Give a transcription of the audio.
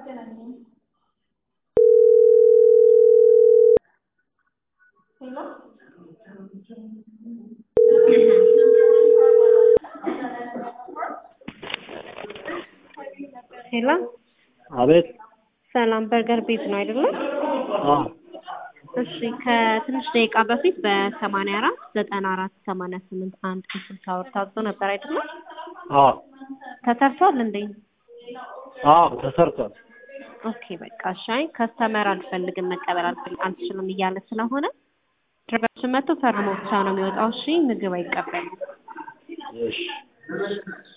ሄሎ አቤት። ሰላም በርገር ቤት ነው አይደለም? አዎ እሺ ከትንሽ ደቂቃ በፊት በሰማንያ አራት ዘጠና አራት ሰማንያ ስምንት አንድ ስልሳ ብር ታዞ ነበር አይደለም? አዎ ተሰርቷል እንዴ? አዎ ተሰርቷል። ኦኬ በቃ እሺ። አይ ከስተመር አልፈልግም መቀበል አልፈል- አልችልም እያለ ስለሆነ ድረገችን መጥቶ ፈርሞ ብቻ ነው የሚወጣው። እሺ ምግብ አይቀበልም። እሺ